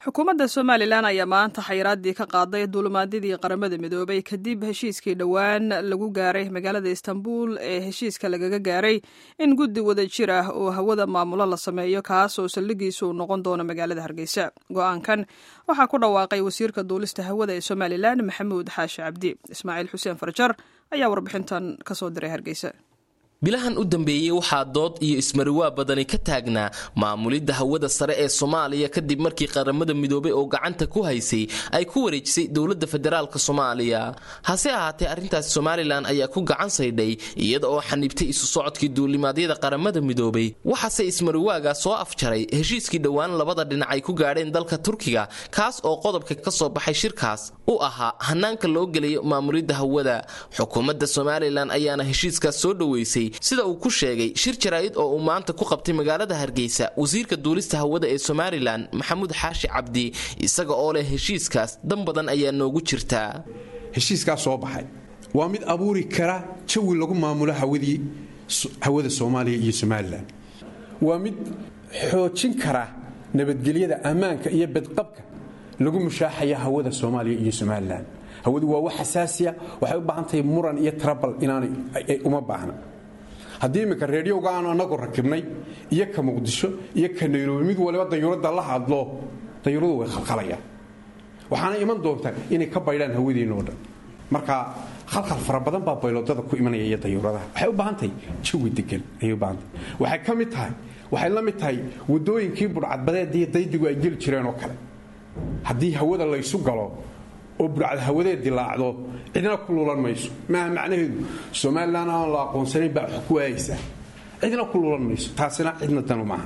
xukuumadda somalilan ayaa maanta xayiraaddii ka qaaday duulimaadyadii qaramada midoobay kadib heshiiskii dhowaan lagu gaaray magaalada istanbul ee heshiiska lagaga gaaray in guddi wada jir ah oo hawada maamulo la sameeyo kaas oo saldhigiisu uu noqon doono magaalada hargeysa go-aankan waxaa ku dhawaaqay wasiirka duulista hawada ee somalilan maxamuud xaashi cabdi ismaaciil xuseen farjar ayaa warbixintan kasoo diray hargeysa bilahan u dambeeyey waxaa dood iyo ismariwaa badani ka taagnaa maamulidda hawada sare ee soomaaliya kadib markii qaramada midoobay oo gacanta ku haysay ay ku wareejisay dowladda federaalk soomaaliya hase ahaatee arrintaasi somalilan ayaa ku gacan saydhay iyada oo xaniibtay isu socodkii duulimaadyada qaramada midoobay waxaase ismariwaaga soo afjaray heshiiskii dhowaan labada dhinac ay ku gaadheen dalka turkiga kaas oo qodobka ka soo baxay shirkaas u ahaa hanaanka loo gelayo maamulidda hawada xukuumadda somalilan ayaana heshiiskaas soo dhoweysay sida uu ku sheegay shir jaraa'id oo uu maanta ku qabtay magaalada hargeysa wasiirka duulista hawada ee somalilan maxamuud xaashi cabdi isaga oo leh heshiiskaas dan badan ayaa noogu jirtaa heshiiskaas soo baxay waa mid abuuri kara jawi lagu maamulo hawadii hawada soomaaliya iyo somalilan waa mid xoojin kara nabadgelyada ammaanka iyo bedqabka lagu mushaaxaya hawada soomaaliya iyo somalilan hawadu waa wax xasaasiya waxay u baahan tahay muran iyo trabal inaanay uma baahna haddii iminka reediyowga aanu anagu rakibnay iyo ka muqdisho iyo ka nairobi mid waliba dayuuradda la hadlo dayuuradu way khalkhalayaan waxaana iman doontaa inay ka baydhaan hawadeenna oo dhan marka khalkhal fara badan baa bayloodada ku imanaya iyo dayuuradaha waxay u baahan tahay jawi degan ayay u baahantahay waxay ka mid tahay waxay la mid tahay waddooyinkii budhcadbadeed iyo daydigu ay geli jireen oo kale haddii hawada laysu galo oo burcad hawadeed dilaacdo cidna ku luulan mayso maaha macnaheedu somalilan aan la aqoonsanayn baa wax ku waayaysaa cidna ku luulan mayso taasina cidna danu maaha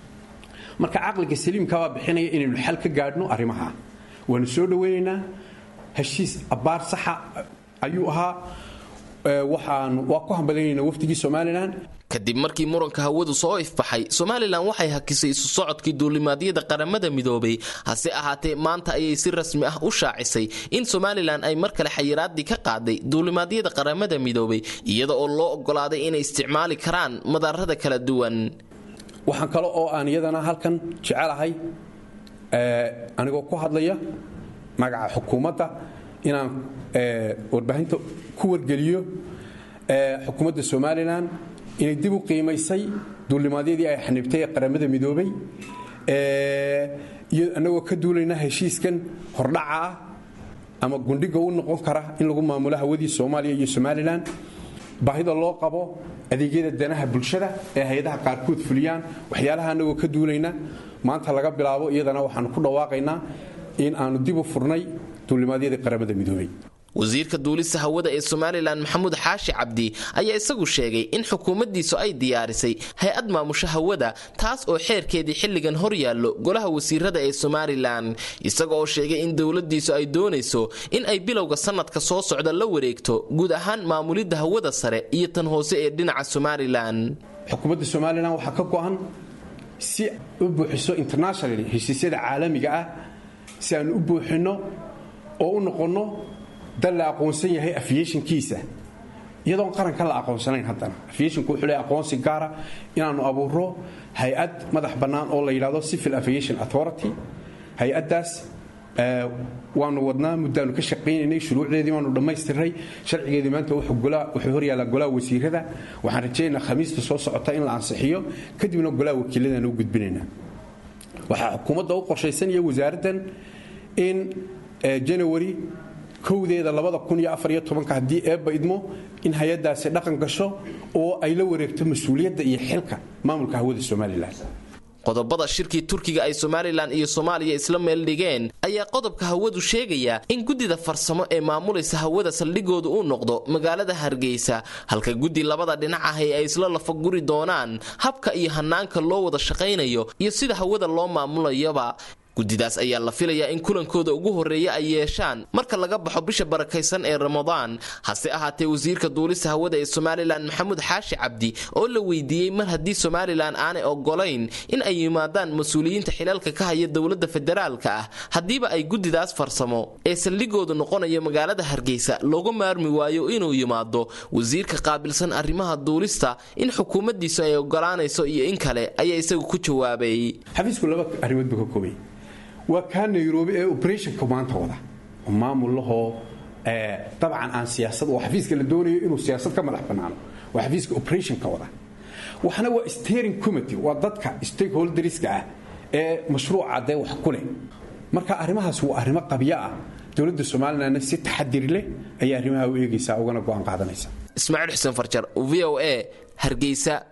marka caqliga saliimkabaa bixinaya inaynu xal ka gaadhno arrimaha waanu soo dhowaynaynaa heshiis abbaar saxa ayuu ahaa waxaanu waa ku hambalyaynayna wafdigii somalilan kadib markii muranka hawadu soo ifbaxay somalilan waxay hakisay isu socodkii duulimaadyada qaramada midoobay hase ahaatee maanta ayay si rasmi ah u shaacisay in somalilan ay mar kale xayiraadii ka qaaday duulimaadyada qaramada midoobay iyada oo loo ogolaaday inay isticmaali karaan madaarada kala duwan waxaan kale oo aan iyadana halkan jecelahay anigoo ku hadlaya magaca xukuumadda inaan warbaahinta ku wargeliyo xukuumadda somalilan inay dib u qiimaysay duulimaadyadii ay xaniibtay ee qaramada midoobay iyo annagoo ka duulayna heshiiskan hordhaca ah ama gundhiga u noqon kara in lagu maamulo hawadii soomaaliya iyo somalilan baahida loo qabo adeegyada danaha bulshada ee hay-adaha qaarkood fuliyaan waxyaalaha annagoo ka duulayna maanta laga bilaabo iyadana waxaanu ku dhawaaqaynaa in aanu dib u furnay duulimaadyadii qaramada midoobay wasiirka duulista hawada ee somalilan maxamuud xaashi cabdi ayaa isagu sheegay in xukuumaddiisu ay diyaarisay hay-ad maamusho hawada taas oo xeerkeedii xilligan hor yaallo golaha wasiirada ee somalilan isaga oo sheegay in dowladdiisu ay doonayso in ay bilowga sannadka soo socda la wareegto guud ahaan maamulidda hawada sare iyo tan hoose ee dhinaca somalilan xukuumadda somalilan waxaa ka go'an si u buuxiso international heshiisyada caalamiga ah si aan u buuxinno oo u noqonno dal la aqoonsan yahay afyeshinkiisa iyadoon qaranka la aqoonsanayn haddana afyeshinku wuxuu leeyahay aqoonsi gaara inaannu abuuro hay-ad madax bannaan oo la yidhahdo civil aviation authority hay-addaas waanu wadnaa muddaanu ka shaqaynaynay shuruucdeedii waanu dhammaystiray sharcigeedii maanta wuxuu horyaallaa golaha wasiirada waxaan rajaynaynaa khamiista soo socota in la ansixiyo kadibna golaha wakiiladaan u gudbinaynaa waxaa xukuumadda u qorshaysan iyo wasaaraddan in janawari kowdeeda haddii eebba idmo in hay-adaasi dhaqan gasho oo ay la wareegto mas-uuliyadda iyo xilka maamulka hawada somalilan qodobada shirkii turkiga ay somalilan iyo soomaaliya isla meeldhigeen ayaa qodobka hawadu sheegaya in guddida farsamo ee maamulaysa hawada saldhigooda uu noqdo magaalada hargeysa halka guddi labada dhinac ahi ay isla lafaguri doonaan habka iyo hanaanka loo wada shaqaynayo iyo sida hawada loo maamulayaba guddidaas ayaa la filayaa in kulankooda ugu horreeya ay yeeshaan marka laga baxo bisha barakaysan ee ramadaan hase ahaatee wasiirka duulista hawada ee somalilan maxamuud xaashi cabdi oo la weydiiyey mar haddii somalilan aanay ogolayn in ay yimaadaan mas-uuliyiinta xilalka ka haya dowladda federaalka ah haddiiba ay guddidaas farsamo ee saldhigoodu noqonayo magaalada hargeysa looga maarmi waayo inuu yimaado wasiirka qaabilsan arrimaha duulista in xukuumaddiisu ay ogolaanayso iyo in kale ayaa isagu ku jawaabay xafiisku laba arrimood buu ka koobay waa kaa nairobi ee operationka maanta wada oo maamul lahoo dabcan aan siyaasad oo xafiiska la doonayo inuu siyaasad ka madax bannaano waa xafiiska operationka wada waxna waa steering committee waa dadka stakeholderska ah ee mashruuca dee wax ku leh marka arrimahaas waa arrimo qabyo ah dowladda somalilanna si taxadir leh ayay arrimaha u eegaysaa ugana go'aan qaadanaysa ismaaciil xuseen farjar v o a hargeysa